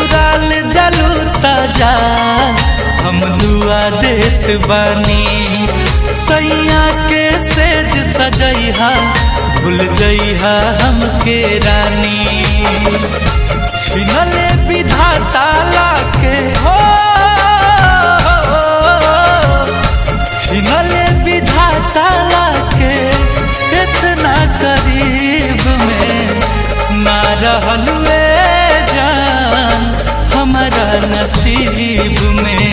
ससुराल जलू ताजा हम दुआ देत बानी सैया के सेज सजैहा भूल जइहा हमके रानी छिनले विधाता लाके हो छिनले विधाता लाके इतना करीब में ना रहल वे जान हमारा नसीब में